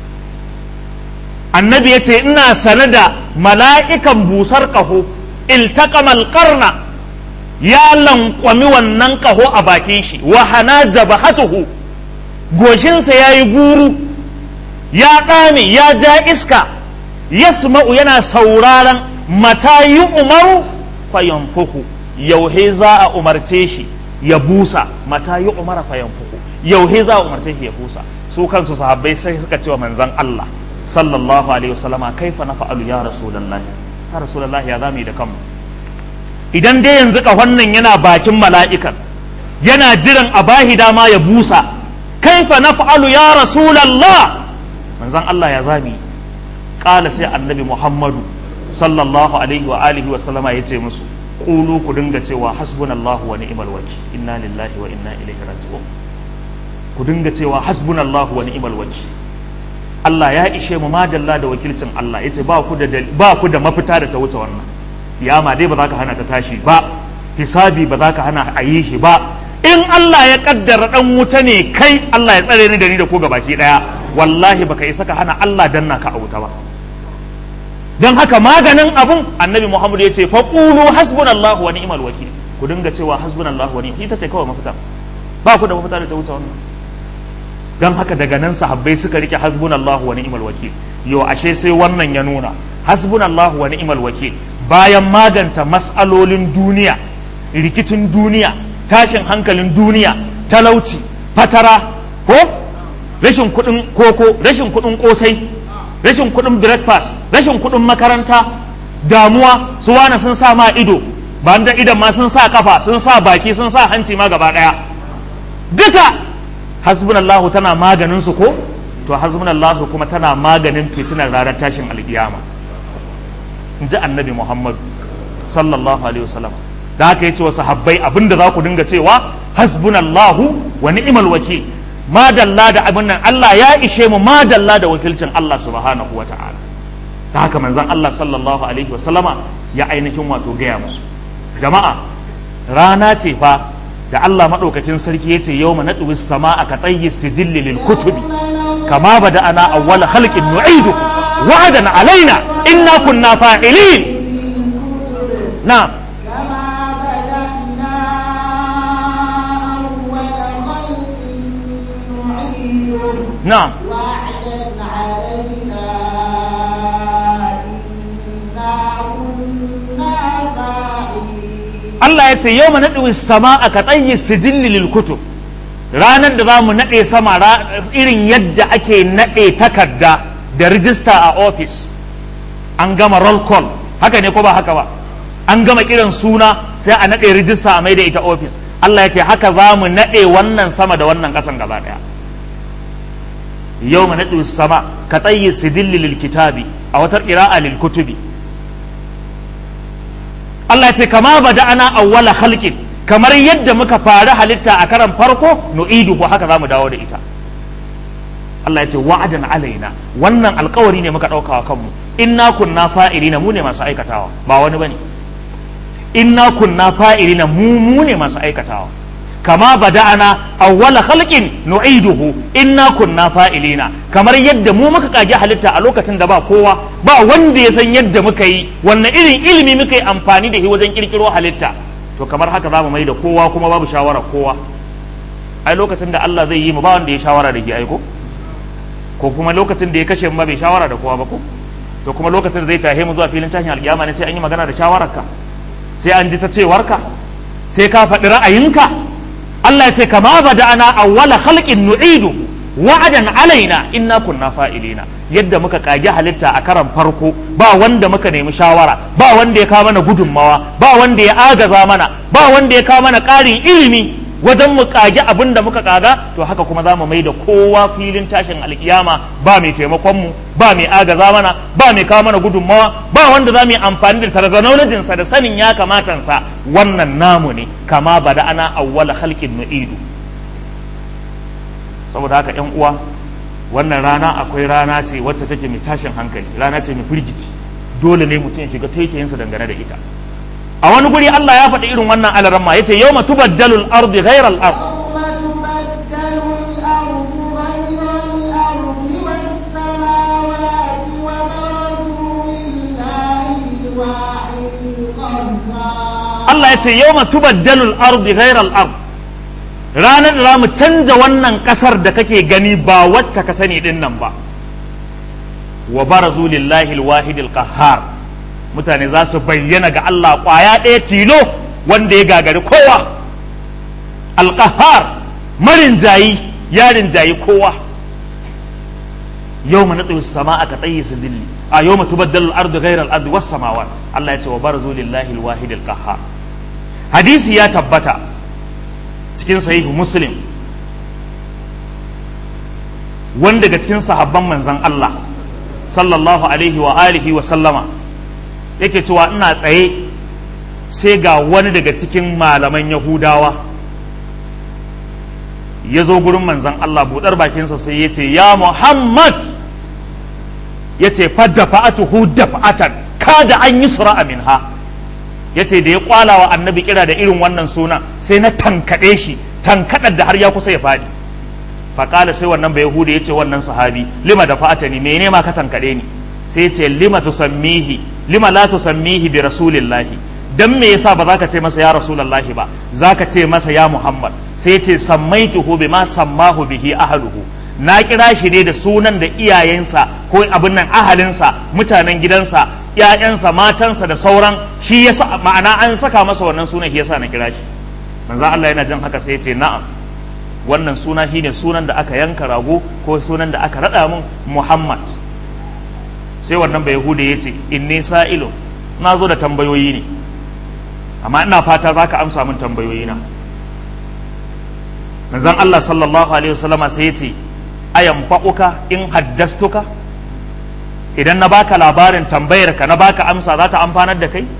annabi ya ce ina sane da mala'ikan busar ƙaho iltaqamal qarna ya lankwami wannan ƙaho a bakin shi wa hana jabahatuhu goshinsa ya yi guru ya ɗame ya ja iska yasma'u yana sauraron mata yi umaru fayanfuhu yauhe za a umarce shi ya busa mata yi umara fayanfuhu yauhe za a umarce shi ya busa su kansu sahabbai sai suka ce wa manzon Allah sallallahu alaihi wasallama kaifa na fa'alu ya rasulullahi ya rasulullahi ya zamu yi da kanmu idan dai yanzu ka wannan yana bakin mala'ikan yana jiran a bahi dama ya busa kaifa na fa'alu ya rasulallah manzon Allah ya zami ƙala sai annabi Muhammadu sallallahu alaihi wa alihi wa sallama ya ce musu ƙulu ku dinga cewa hasbunallahu wa ni'mal wakil inna lillahi wa inna ilaihi raji'un ku dinga cewa hasbunallahu wa ni'mal wakil Allah ya ishe mu madalla da wakilcin Allah yace ba ku da ba ku da mafita da ta wuce wannan kiyama dai ba za ka hana ta tashi ba hisabi ba za ka hana a yi shi ba in Allah ya kaddara dan wuta ne kai Allah ya tsare ni da ni da ku gabaki daya wallahi baka isa ka hana Allah danna ka a wuta ba don haka maganin abun annabi Muhammad ya ce faqulu hasbunallahu wa ni'mal wakil ku dinga cewa hasbunallahu wa ni'mal ita ce kawai mafita ba ku da mafita da ta wuce wannan don haka daga nan sahabbai suka rike hasbunallahu wa ni'mal wakil yo ashe sai wannan ya nuna hasbunallahu wa ni'mal wakil bayan maganta mas'alolin duniya rikicin duniya tashin hankalin duniya talauci fatara ko rashin kuɗin koko rashin kuɗin kosai rashin kuɗin breakfast rashin kuɗin makaranta damuwa su wane sun sa ma ido ba da idan ma sun sa kafa sun sa baki sun sa hanci ma gaba ɗaya duka hasbunallahu tana maganin su ko to hasbunallahu kuma tana maganin fitinar ranar tashin alkiyama in ji annabi muhammad sallallahu alaihi wasallam da haka yace wa sahabbai abinda za ku dinga cewa hasbunallahu wa ni'mal wakil madalla da abin nan Allah ya ishe mu madalla da wakilcin Allah subhanahu wa ta'ala da haka manzon Allah sallallahu alaihi wasallama ya ainihin wato gaya musu jama'a rana ce fa da Allah maɗaukakin sarki ya ce yau na ɗuwi sama a ka tsayi sijilli lil kutubi kama ba da ana awwala halƙin nu'idu wa'adan alaina inna kunna fa'ilin na na وعدا علينا إنا كنا فاعلين Allah ya ce yau na ɗuwi sama a ka tsayi sijilli lil kutub ranar da za mu naɗe sama ra- irin yadda ake naɗe takarda da rijista a ofis an gama roll call haka ne ko ba haka ba an gama kiran suna sai a naɗe rijista a mai da ita ofis Allah ya ce haka za mu naɗe wannan sama da wannan ƙasan gaba ɗaya yau mu naɗe sama ka tsayi sidilli lil kitabi a watar ƙira'a lil kutubi Allah ya ce kama bada ana awwala halkin kamar yadda muka fara halitta a karan farko nu'idu ko haka za mu dawo da ita Allah ya ce wa'adan alaina wannan alkawari ne muka ɗauka wa kanmu inna kunna fa'ilina mu ne masu aikatawa ba wani bane inna kunna fa'ilina mu mu ne masu aikatawa kama bada'ana awwala khalqin nu'iduhu inna kunna fa'ilina kamar yadda mu muka kage halitta a lokacin da ba kowa ba wanda ya san yadda muka yi wannan irin ilimi muka yi amfani da shi wajen kirkiro halitta to kamar haka za mu mai da kowa kuma babu shawara kowa ai lokacin da Allah zai yi mu ba wanda ya shawara da shi aiko ko kuma lokacin da ya kashe mu ba bai shawara da kowa ba ko to kuma lokacin da zai tahe mu zuwa filin tashin alkiyama ne sai an yi magana da shawararka sai an ji ta cewarka sai ka faɗi ra'ayinka Allah ya ce kama bada'ana awwala khalqin nu'idu wa'adan alaina inna kunna fa'ilina yadda muka kage halitta a karan farko ba wanda muka nemi shawara ba wanda ya kawo mana gudunmawa ba wanda ya agaza mana ba wanda ya kawo mana ƙarin ilimi wajen mu kage abin da muka kaga to haka kuma za mu mai da kowa filin tashin alkiyama ba mai taimakon mu ba mai agaza mana ba mai kawo mana gudunmawa ba wanda za mu yi amfani da tarzanolajinsa da sanin ya kamatansa wannan namu ne kama bada ana awwala halkin nu'idu saboda haka yan uwa wannan rana akwai rana ce wacce take mai tashin hankali rana ce mai firgici dole ne mutum ya shiga taikayinsa dangane da ita a wani guri Allah ya faɗi irin wannan alaramma yace yawma tubaddalu al-ardi ghayra al-ard Allah ya ce yawma tubaddalu al-ardi ghayra al-ard ranar da mu canza wannan kasar da kake gani ba wacce ka sani din nan ba wa barazu lillahi al-wahid al-qahhar mutane za su bayyana ga Allah kwaya ɗaya tilo wanda ya gagari kowa al-qahhar marin jayi yarin jayi kowa yau na tsaye sama aka tsaye su dilli a yau ma tubaddalu al-ardu ghayra al-ardi was samawat Allah ya ce wa barazu lillahi al-wahid al-qahhar hadisi ya tabbata cikin sahihu muslim wanda daga cikin sahabban manzan Allah sallallahu alaihi wa alihi wa sallama yake cewa ina tsaye sai ga wani daga cikin malaman yahudawa ya zo gurin manzan Allah buɗar bakinsa sai ya ce ya Muhammad ya ce fadda fa'atuhu dafa'atan kada an yi sura'a minha ya ce da ya kwala wa annabi kira da irin wannan suna sai na tankaɗe shi tankaɗar da har ya kusa ya faɗi faƙala sai wannan bai hude ya ce wannan sahabi lima da fa'ata ni mene ma ka tankaɗe ni sai ce lima tusammihi lima la tusammihi bi rasulillahi dan me yasa ba za ka ce masa ya rasulullahi ba za ka ce masa ya muhammad sai ce sammaituhu bima sammahu bihi ahluhu na kira shi ne da sunan da iyayensa ko abin nan ahalinsa mutanen gidansa ‘ya'yansa matansa da sauran shi ya sa ma'ana an saka masa wannan sunan shi yasa na kira shi manzo Allah yana jin haka sai ya ce na'am wannan suna shine sunan da aka yanka rago ko sunan da aka rada mun Muhammad sai wannan bai hude ya ce inni sa'ilu na zo da tambayoyi ne amma ina fata za ka amsa min tambayoyi na manzon Allah sallallahu alaihi wasallama sai ya ce ayan fa'uka in haddastuka idan na baka labarin tambayar ka na baka amsa za ta amfanar da kai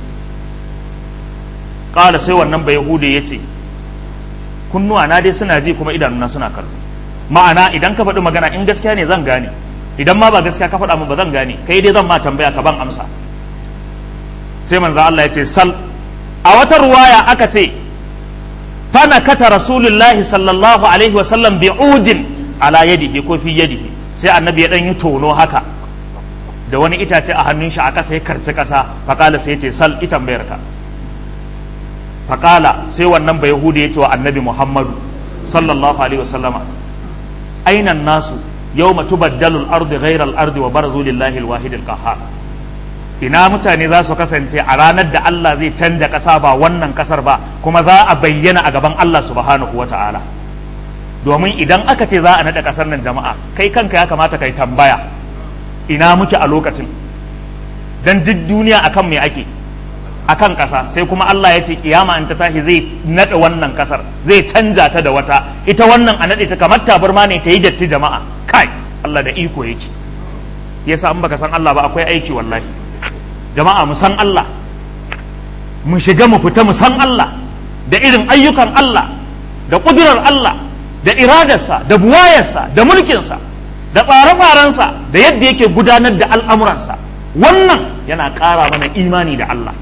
ƙala sai wannan bai yahude ya ce kunnuwa na dai suna ji kuma idanuna suna kallo ma'ana idan ka faɗi magana in gaskiya ne zan gane idan ma ba gaskiya ka faɗa min ba zan gane kai dai zan ma tambaya ka ban amsa sai manzo Allah ya ce sal a wata ruwaya aka ce fana kata rasulullahi sallallahu alaihi wa sallam bi'udin ala yadihi ko fi yadihi sai annabi ya dan yi tono haka da wani itace a hannun shi a ƙasa ya karci ƙasa faƙala sai ya ce sal itan bayar ka faƙala sai wannan bai yahudu ya ce wa annabi muhammadu sallallahu alaihi wasallama ainan nasu yau tubaddalu al-ardi ghayra al-ardi wa barazu lillahi al-wahid al-qahhar ina mutane za su kasance a ranar da Allah zai canja ƙasa ba wannan ƙasar ba kuma za a bayyana a gaban Allah subhanahu wa ta'ala domin idan aka ce za a naɗa ƙasar nan jama'a kai kanka ya kamata kai tambaya ina muke a lokacin dan duk duniya akan me ake akan ƙasa sai kuma Allah ya ce kiyama in ta tashi zai naɗa wannan ƙasar zai canja ta da wata ita wannan a naɗe ta kamar tabarma ne ta yi datti jama'a kai Allah da iko yake yasa an baka san Allah ba akwai aiki wallahi jama'a mu san Allah mu shiga mu fita mu san Allah da irin ayyukan Allah da ƙudurar Allah da iradarsa da buwayarsa da mulkinsa da tsare-tsarensa da yadda yake gudanar da al'amuransa wannan yana ƙara mana imani da Allah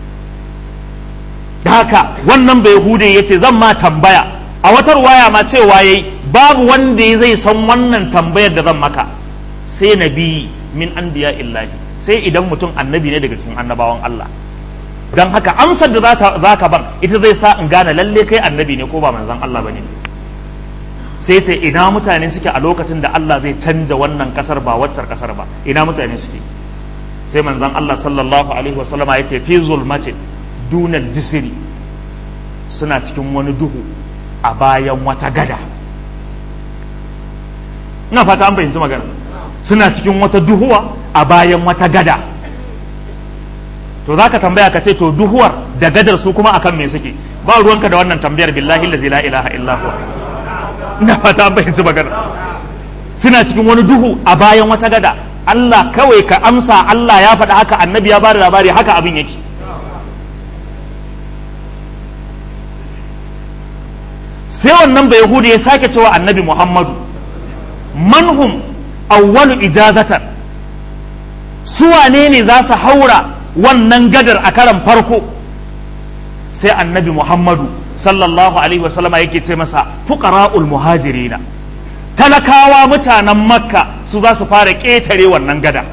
da haka wannan bai hude ya ce zan ma tambaya a watar waya ma cewa yayi babu wanda zai san wannan tambayar da zan maka sai nabi min anbiya illahi sai idan mutum annabi ne daga cikin annabawan Allah don haka amsar da za ka ban ita zai sa in gane lalle kai annabi ne ko ba manzon Allah bane sai ta ina mutane suke a lokacin da Allah zai canja wannan kasar ba waccar kasar ba ina mutane suke sai manzon Allah sallallahu alaihi wa sallama yace fi zulmatin dunal jisiri suna cikin wani duhu a bayan wata gada ina fata an fahimci magana suna cikin wata duhuwa a bayan wata gada to za ka tambaya ka ce to duhuwar da gadar su kuma akan me suke ba ruwanka da wannan tambayar billahi la ilaha illa huwa ina fata an fahimci magana suna cikin wani duhu a bayan wata gada Allah kawai ka amsa Allah ya faɗa haka annabi ya bada labari haka abin yake sai wannan bai yahudi ya sake cewa annabi muhammadu manhum awwalu ijazatan su wane ne za su haura wannan gadar a karan farko sai annabi muhammadu sallallahu alaihi wasallama yake ce masa fuqara'ul muhajirina talakawa mutanen makka su za su fara ƙetare wannan gada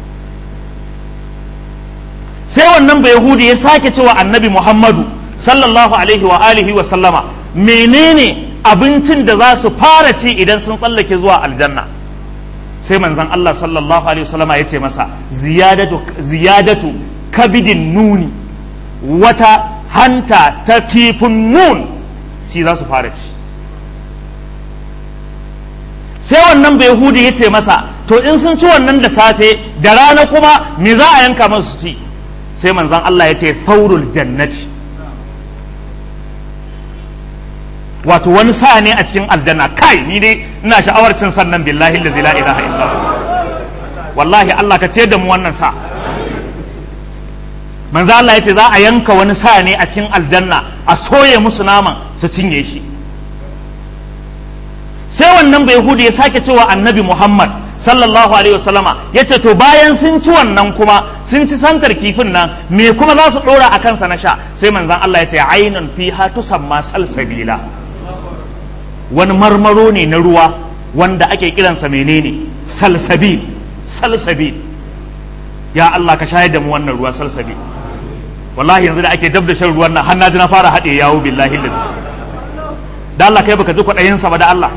sai wannan bai yahudi ya sake cewa annabi muhammadu sallallahu alaihi wa alihi wa sallama menene abincin da za su fara ci idan sun tsallake zuwa aljanna sai manzon Allah sallallahu alaihi wa sallama ya ce masa ziyadatu ziyadatu kabidin nuni wata hanta ta kifin nun shi za su fara ci sai wannan bai hudu ya ce masa to in sun ci wannan da safe da rana kuma me za a yanka masu ci sai manzan Allah ya ce faurul jannati wato wani sa ne a cikin aljanna kai ni dai ina sha'awar cin sannan billahi la ilaha illa wallahi Allah ka ce da mu wannan sa manzo Allah ya ce za a yanka wani sa ne a cikin aljanna a soye musu naman su cinye shi sai wannan bai hudu ya sake cewa annabi Muhammad sallallahu alaihi wasallama ya ce to bayan sun ci wannan kuma sun ci santar kifin nan me kuma za su dora a kansa na sha sai manzon Allah ya ce ainun fiha tusamma salsabila wani marmaro ne na ruwa wanda ake kiransa menene salsabil salsabil ya Allah ka shayar da mu wannan ruwa salsabil wallahi yanzu da ake dab da shan ruwan nan har na ji na fara haɗe yawo billahi lazi da Allah kai baka ji kwaɗayinsa ba da Allah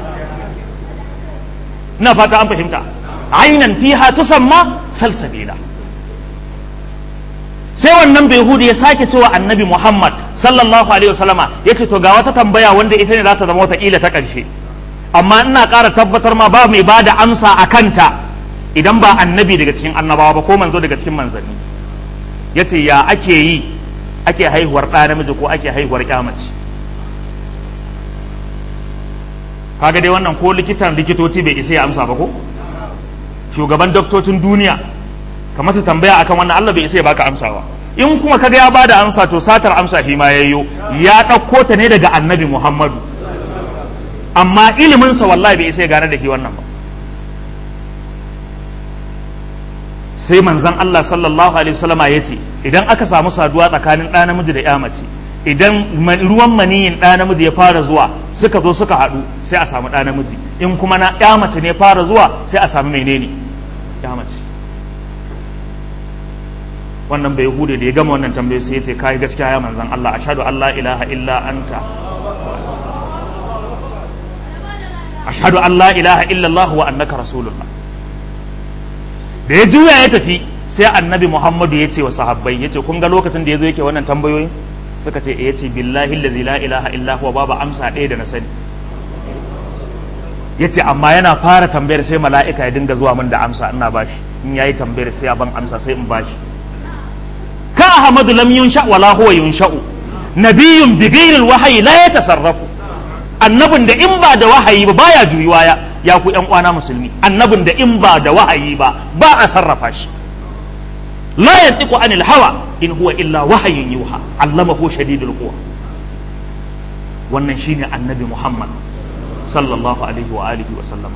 ina fata an fahimta ainan fiha tusamma salsabila sai wannan bai hudu ya sake cewa annabi Muhammad sallallahu alaihi wasallama ya ce to ga wata tambaya wanda ita ne za ta zama wataƙila ta ƙarshe amma ina ƙara tabbatar ma ba mai ba da amsa a kanta idan ba annabi daga cikin annabawa ba ko manzo daga cikin manzanni ya ce ya ake yi ake haihuwar ɗa namiji ko ake haihuwar mace kaga dai wannan ko likitan likitoci bai isa ya amsa ba ko shugaban doktocin duniya ka masa tambaya akan wannan Allah bai isa ya baka amsawa in kuma kaga ya bada amsa to satar amsa shi ma yayyo ya ɗauko ta ne daga annabi Muhammadu amma iliminsa wallahi bai isa ya gane da shi wannan ba sai manzon Allah sallallahu alaihi wasallama ya ce idan aka samu saduwa tsakanin ɗa namiji da ya mace idan ruwan maniyin ɗa namiji ya fara zuwa suka zo suka haɗu sai a samu ɗa namiji in kuma na ya mace ne fara zuwa sai a samu menene ya mace wannan bai hude da ya gama wannan tambayi sai ya ce kai gaskiya ya manzon Allah ashhadu an la ilaha illa anta ashhadu an la ilaha illa Allah wa annaka rasulullah da ya juya ya tafi sai annabi Muhammadu ya ce wa sahabbai ya ce kun ga lokacin da ya zo yake wannan tambayoyin suka ce ya ce billahi allazi la ilaha illa huwa babu amsa ɗaya da na sani ya ce amma yana fara tambayar sai mala'ika ya dinga zuwa min da amsa ina bashi in yayi tambayar sai ya ban amsa sai in bashi ka ahmadu lam yunsha wala huwa yunsha'u nabiyyun bi ghairi wahyi la yatasarrafu annabin da in ba da wahayi ba baya juyuwa ya ya ku ƴan uwana musulmi annabin da in ba da wahayi ba ba a sarrafa shi la yantiqu anil hawa in huwa illa wahayin yuha allamahu shadidul quwa wannan shine annabi Muhammad sallallahu alaihi wa alihi wa sallama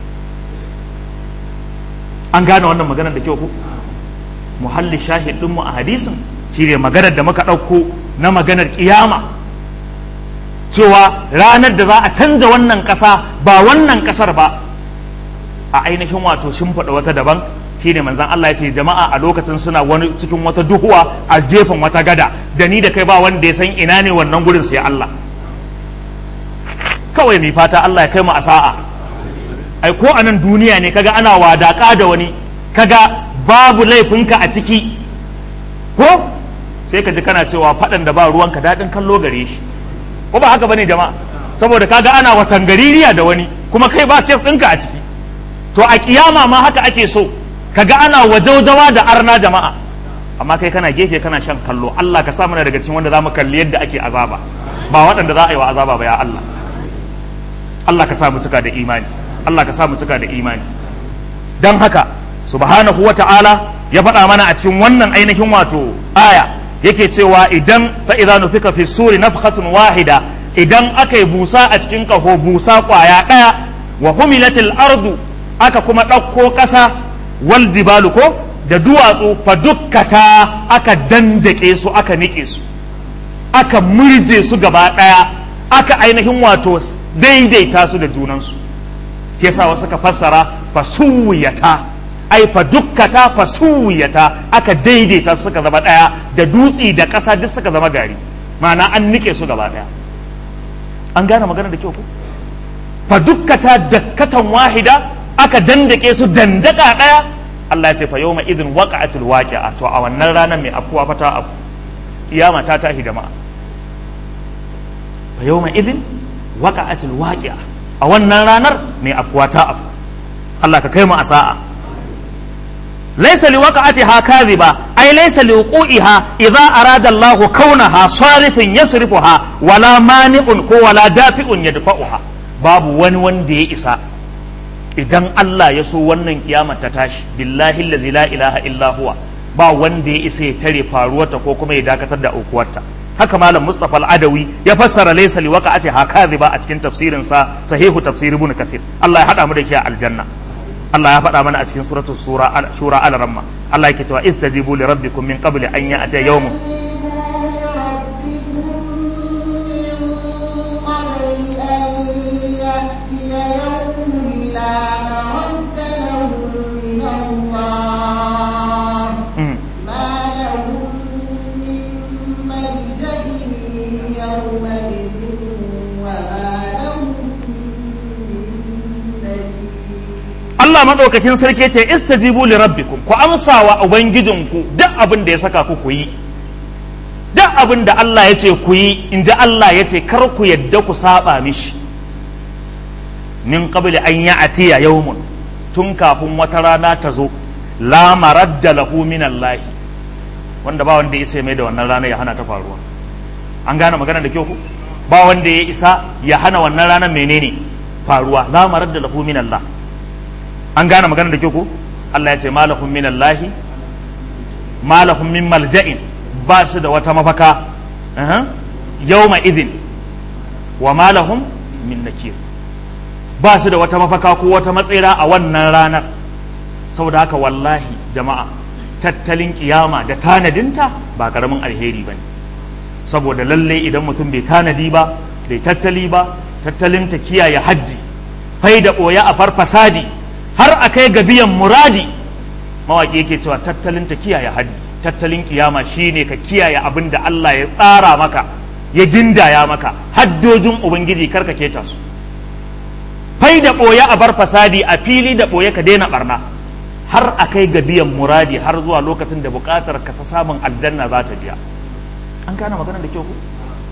an gane wannan maganar da kyau ko muhalli shahid din mu a hadisin shine maganar da muka ɗauko na maganar kiyama cewa ranar da za a canza wannan ƙasa ba wannan ƙasar ba a ainihin wato shimfiɗa wata daban shine manzon Allah ya ce jama'a a lokacin suna wani cikin wata duhuwa a gefen wata gada da ni da kai ba wanda ya san ina ne wannan gurin sai Allah kawai mai fata Allah ya kai mu a sa'a ai ko a nan duniya ne kaga ana wadaka da wani kaga babu laifinka a ciki ko sai ka ji kana cewa faɗan da ba ruwanka daɗin kallo gare shi ko ba haka bane jama'a saboda kaga ana watan gaririya da wani kuma kai ba kes ɗinka a ciki to a kiyama ma haka ake so kaga ana wajaujawa da arna jama'a amma kai kana gefe kana shan kallo Allah ka sa mana daga cikin wanda zamu kalli yadda ake azaba ba waɗanda za a yi wa azaba ba ya Allah Allah ka sa mu cika da imani Allah ka sa mu cika da imani dan haka subhanahu wata'ala ya faɗa mana a cikin wannan ainihin wato aya yake cewa idan fa idza nufika fi suri nafkhatun wahida idan aka yi busa a cikin kaho busa kwaya ɗaya wa humilatil ardu aka kuma ɗauko ƙasa wal jibalu ko da duwatsu fa dukkata aka dandake su aka nike su aka murje su gaba ɗaya aka ainihin wato daidaita su da junansu yasa wasu ka fassara fa suwiyata ai fa dukkata fa suwiyata aka daidaita su suka zama ɗaya da dutsi da ƙasa duk suka zama gari ma'ana an nike su gaba ɗaya an gane magana da kyau ko fa dukkata dakkatan wahida aka dandake su dandaka ɗaya Allah ya ce fa yawma idin waqa'atul waqi'a to a wannan ranar mai afkuwa fata abu kiyama ta tahi jama'a fa yawma idin waqa'atul waqi'a a wannan ranar mai afkuwa ta abu Allah ka kai mu a sa'a laysa liwaqa'atiha kadhiba ay laysa liwuqiha idza arada Allahu kaunaha sarifin yasrifuha wala mani'un ko wala dafi'un yadfa'uha babu wani wanda ya isa idan Allah ya so wannan kiyama ta tashi billahi allazi la ilaha illa huwa ba wanda ya isa ya tare faruwarta ko kuma ya dakatar da aukuwarta haka malam Mustafa al-Adawi ya fassara laysa li waqa'ati hakadhiba a cikin tafsirin sa sahihu tafsir ibn kathir Allah ya hada mu da shi a aljanna Allah ya faɗa mana a cikin suratul sura shura al-ramma Allah yake cewa istajibu li rabbikum min qabli an ya'tiya yawmun Allah maɗaukakin sarki ce istajibu li rabbikum ku amsa wa ubangijinku duk abin da ya saka ku ku yi duk abin da Allah ya ce ku yi in ji Allah ya ce kar ku yadda ku saba mishi min qabli an ya'tiya yawmun tun kafin wata rana ta zo la maradda lahu min Allah wanda ba wanda ya isa mai da wannan rana ya hana ta faruwa an gane magana da kyau ku ba wanda ya isa ya hana wannan ranar menene faruwa la maradda lahu min Allah an gane magana da ke ku Allah ya ce malahum min Allahi malahum min malja'in ba su da wata mafaka yawma idin wa malahum min nakir ba su da wata mafaka ko wata matsira a wannan ranar saboda haka wallahi jama'a tattalin kiyama da tanadinta ba karamin alheri ba ne saboda lalle idan mutum bai tanadi ba bai tattali ba tattalin ta kiyaye haddi fai da ɓoya a farfasadi har a kai ga biyan muradi mawaƙi yake cewa tattalin ta kiyaye haddi tattalin kiyama shine ka kiyaye abin da Allah ya tsara maka ya gindaya maka haddojin ubangiji karka keta su fai da ɓoye a bar fasadi a fili da ɓoye ka daina barna har a kai ga biyan muradi har zuwa lokacin da buƙatar ka ta samun aljanna za ta biya an gane maganar da kyau ku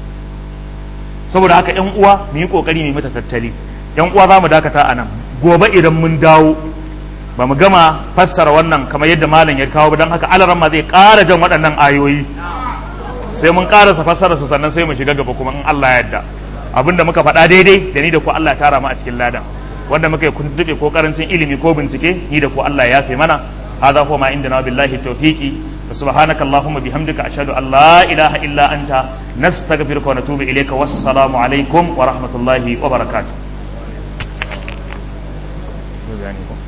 saboda haka yan uwa mu yi kokari mu mata tattali yan uwa za mu dakata a nan gobe idan mun dawo ba mu gama fassara wannan kamar yadda malam ya kawo don haka alaran ma zai ƙara jan waɗannan ayoyi sai mun ƙarasa fassara su sannan sai mu shiga gaba kuma in Allah ya yarda abinda muka faɗa daidai da ni da ku Allah ya tara mu a cikin ladan wanda muka yi kuntube ko karancin ilimi ko bincike ni da ku Allah ya yafe mana hadha huwa ma indana billahi tawfiqi سبحانك اللهم بحمدك أشهد أن لا إله إلا أنت نستغفرك ونتوب إليك والسلام عليكم ورحمة الله وبركاته